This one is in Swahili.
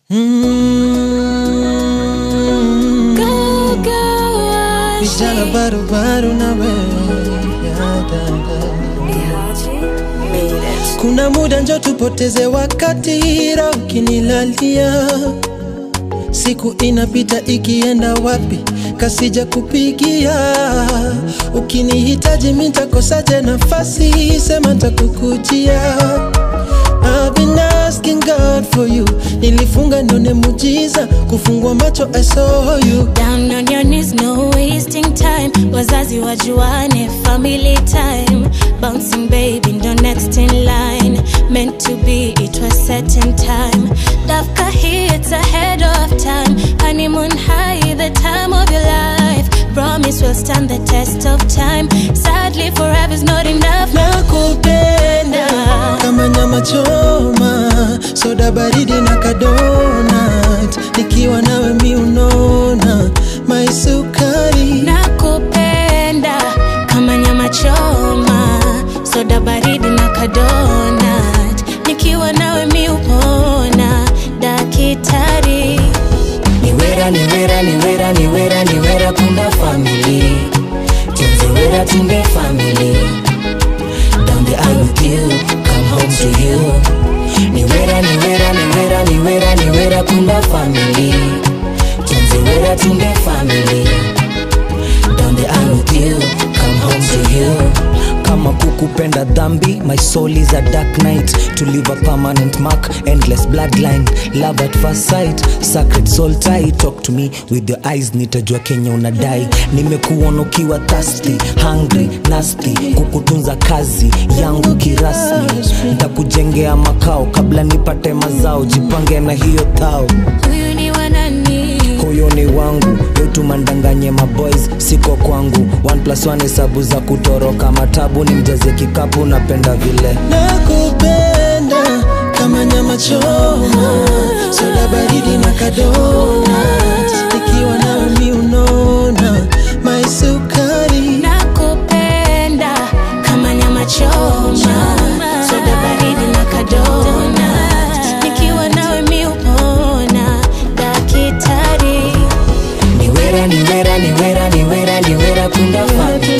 Mm. Go, go, Vijana Ashley. barubaru na wewe ya dada. Kuna muda njo tupoteze wakati, roho ukinilalia, siku inapita ikienda wapi, kasija kupigia. Ukinihitaji mi ntakosaje nafasi, sema ntakukujia. I've been asking God for you, nilifunga nione mujiza, kufungua macho I saw you. Down on your knees, no wasting time. Wazazi wajuane, family time. Bouncing baby, ndo next in line. Meant to be, it was set in time. Dafka hits ahead of time. Honeymoon high, the time of your life. Promise will stand the test of time. Sadly, forever's not enough. nakupenda kama nyama choma, soda baridi na kadonat, nikiwa nawe mi unona maisukari nakupenda kama nyama choma soda baridi na kadonat nikiwa nawe mi upona dakitari niwera niwera niwera niwera niwera kumba family tunziwera tumbe family down the aisle with you come home to you niwera niwera niwera niwera niwera kumba family tunziwera tumbe family down the aisle with you come home to you kama kukupenda dhambi my soul is a dark night to leave a permanent mark endless bloodline love at first sight sacred soul tie talk to me with your eyes nitajua kenya unadai nimekuona ukiwa thirsty hungry nasty kukutunza kazi yangu kirasmi ntakujengea makao kabla nipate mazao jipange na hiyo thao huyu ni wanani huyo ni wangu yotumandanganye maboys siko kwangu one plus one hesabu za kutoroka matabu ni mjaze kikapu napenda vile nakupenda kama nyama choma, soda baridi na kadonat, nikiwa nawe mi unona maisukari nakupenda kama nyama choma soda baridi na kadonat nikiwa nawe mi upona dakitari niwera niwera niwera niwera niwera kunda family